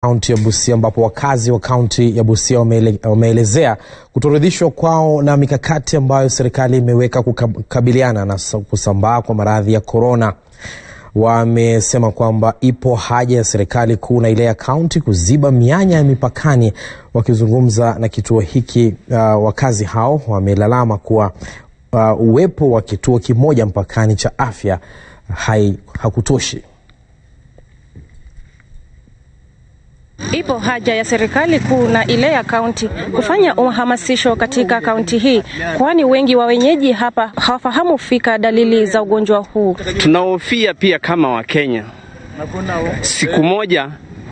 kaunti ya Busia ambapo wakazi wa kaunti ya Busia wameele, wameelezea kutoridhishwa kwao na mikakati ambayo serikali imeweka kukabiliana na kusambaa kwa maradhi ya korona. Wamesema kwamba ipo haja ya serikali kuu na ile ya kaunti kuziba mianya ya mipakani. Wakizungumza na kituo hiki, uh, wakazi hao wamelalama kuwa uh, uwepo wa kituo kimoja mpakani cha afya hai, hakutoshi. Ipo haja ya serikali kuu na ile ya kaunti kufanya uhamasisho katika kaunti hii, kwani wengi wa wenyeji hapa hawafahamu fika dalili za ugonjwa huu. Tunahofia pia kama Wakenya, siku moja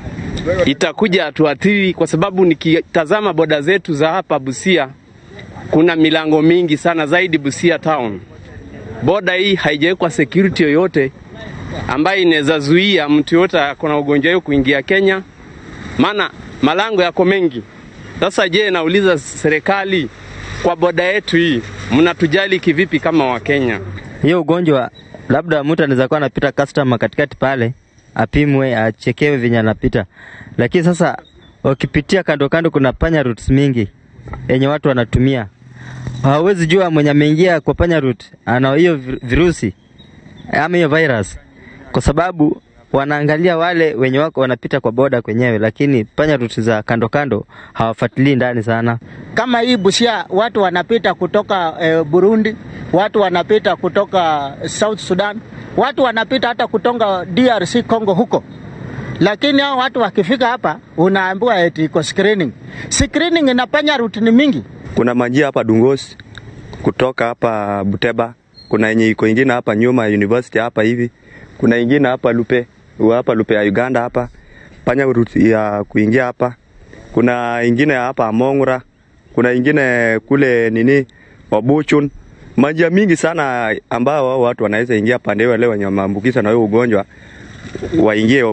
itakuja tuathiri, kwa sababu nikitazama boda zetu za hapa Busia, kuna milango mingi sana zaidi Busia town. Boda hii haijawekwa security yoyote ambayo inaweza zuia mtu yoyote akona ugonjwa hiyo kuingia Kenya maana malango yako mengi. Sasa je, nauliza serikali, kwa boda yetu hii mnatujali kivipi kama Wakenya? Hiyo ugonjwa labda mtu anaweza kuwa anapita customer katikati pale, apimwe achekewe venye anapita, lakini sasa wakipitia kando kando, kuna panya routes mingi yenye watu wanatumia, hawezi jua mwenye ameingia kwa panya route ana hiyo virusi ama hiyo virus, kwa sababu wanaangalia wale wenye wako wanapita kwa boda kwenyewe, lakini panya ruti za kando kando hawafuatilii ndani sana. Kama hii Busia, watu wanapita kutoka eh, Burundi, watu wanapita kutoka South Sudan, watu wanapita hata kutoka DRC Congo huko, lakini hao watu wakifika hapa unaambiwa eti iko screening. Screening inafanya rutini mingi. Kuna majia hapa Dungos kutoka hapa Buteba, kuna yenye iko ingine hapa nyuma university hapa hivi, kuna ingine hapa Lupe hapa Lupe ya Uganda hapa panya route ya kuingia hapa. Kuna ingine hapa Amongura, kuna ingine kule nini Wabuchun. Majia mingi sana ambao wao watu wanaweza ingia pande wale wenye maambukiza na huyo ugonjwa waingie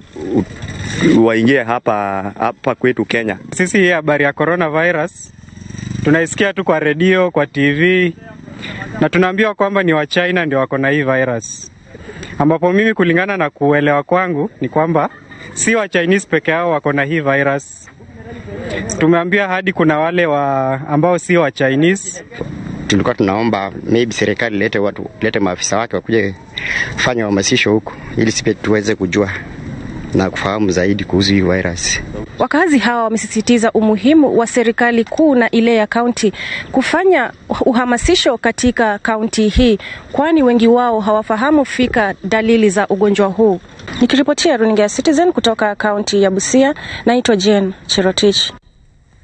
waingie hapa hapa kwetu Kenya. Sisi hii habari ya coronavirus tunaisikia tu kwa redio, kwa TV na tunaambiwa kwamba ni wa China ndio wako na hii virus ambapo mimi kulingana na kuelewa kwangu ni kwamba si wa Chinese peke yao wako na hii virus. Tumeambia hadi kuna wale wa ambao si wa Chinese. Tulikuwa tunaomba maybe serikali lete watu lete maafisa wake wakuje kufanya uhamasisho huku ili sipe tuweze kujua na kufahamu zaidi kuhusu hii virus. Wakazi hawa wamesisitiza umuhimu wa serikali kuu na ile ya kaunti kufanya uhamasisho katika kaunti hii, kwani wengi wao hawafahamu fika dalili za ugonjwa huu. Nikiripotia runinga ya Citizen kutoka kaunti ya Busia, naitwa Jane Cherotich.